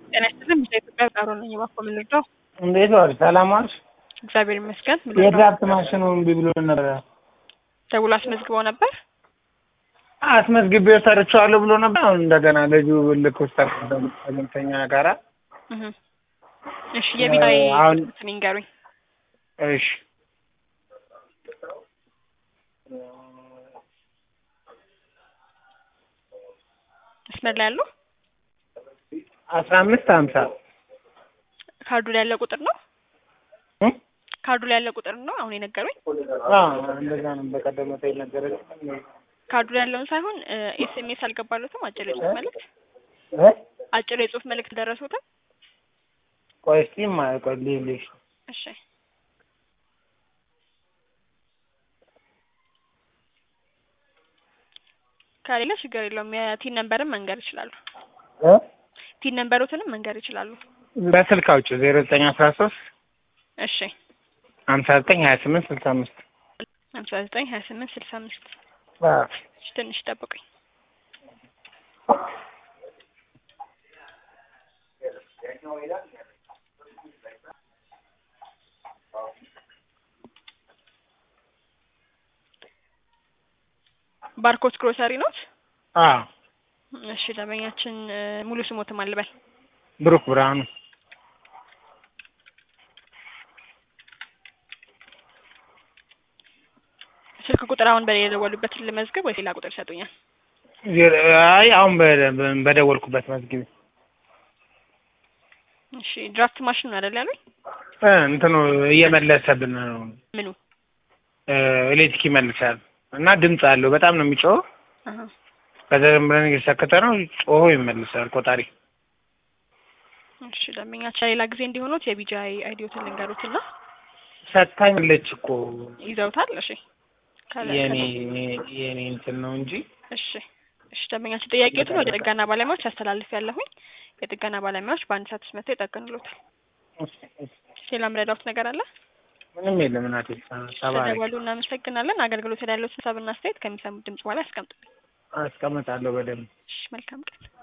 ጤና ይስጥልኝ። ኢትዮጵያ ቃሮ ነኝ። እባክዎ ምን ልርዳው? እንዴት ዋልሽ? ሰላም ዋልሽ? እግዚአብሔር ይመስገን። ምን ልርዳው? የድራፍት ማሽኑ እምቢ ብሎ ነበረ። ደውሎ አስመዝግበው ነበር? አስመዝግቤው ሰርቼዋለሁ ብሎ ነበር። አሁን እንደገና ልጁ ልክ ውስጥ ከኛ ጋራ እህ እሺ፣ የቢላይ አሁን እንትን ይንገሩኝ። እሺ መስመር ላይ ያለው አስራ አምስት ሀምሳ ካርዱ ላይ ያለ ቁጥር ነው። እ? ካርዱ ላይ ያለ ቁጥር ነው አሁን የነገሩኝ። አዎ እንደዛ ነው። በቀደም ዕለት የነገረችኝ ካርዱ ላይ ያለውን ሳይሆን ኤስኤምኤስ አልገባለትም። አጭር የጽሁፍ መልእክት እ? አጭር የጽሁፍ መልእክት ደረሱትም። ቆይ እስኪ ማ- ቆይ ልልሽ እሺ ከሌለ ችግር የለውም። የቲን ነንበርን መንገር ይችላሉ። እ? ቲን ነንበሮትንም መንገር ይችላሉ። በስልክ አውጪ ዜሮ ዘጠኝ አስራ ሶስት እሺ ሀምሳ ዘጠኝ ሀያ ስምንት ስልሳ አምስት ሀምሳ ዘጠኝ ሀያ ስምንት ስልሳ አምስት አዎ እሺ ትንሽ ጠብቁኝ። ባርኮት ግሮሰሪ ኖት? አዎ እሺ ደንበኛችን እ፣ ሙሉ ስሞትም አልበል ብሩክ ብርሃኑ ስልክ ቁጥር አሁን በሌላ የደወሉበትን ልመዝግብ ወይስ ሌላ ቁጥር ይሰጡኛል? ዜሮ- አይ አሁን በ- በደወልኩበት መዝግቢ እሺ ድራፍት ማሽን ነው አይደል ያሉኝ? እ፣ እንትኑ እየመለሰብን ነው ምኑ? እ፣ ኤሌክትሪክ ይመልሳል እና ድምፅ አለው በጣም ነው የሚጮኸው አሀ ከዛ ዝም ብለን እየሰከተ ነው ጮሆ ይመልሳል ቆጣሪ እሺ ደንበኛችን ሌላ ጊዜ እንዲሆኑት የቢጃይ አይዲዮትን ልንገሩትና ሰታኛለች እኮ ይዘውታል። እሺ ካለ የኔ ካለ- የኔ እንትን ነው እንጂ እሺ እሺ ደንበኛችን ጥያቄዎትን ወደ ጥገና ባለሙያዎች አስተላልፍ ያለሁኝ የጥገና ባለሙያዎች በአንድ ሰዓት ውስጥ መጥተው ይጠግኑሎታል። ሌላ ምረዳውት ነገር አለ? ምንም የለም እናቴ ተባረክ ስለደወሉ እናመሰግናለን። አገልግሎት ላይ ያለው ሀሳብና አስተያየት ከሚሰሙት ድምጽ በኋላ ያስቀምጡልኝ። አስቀምጣለሁ በደንብ እሺ መልካም ቀን።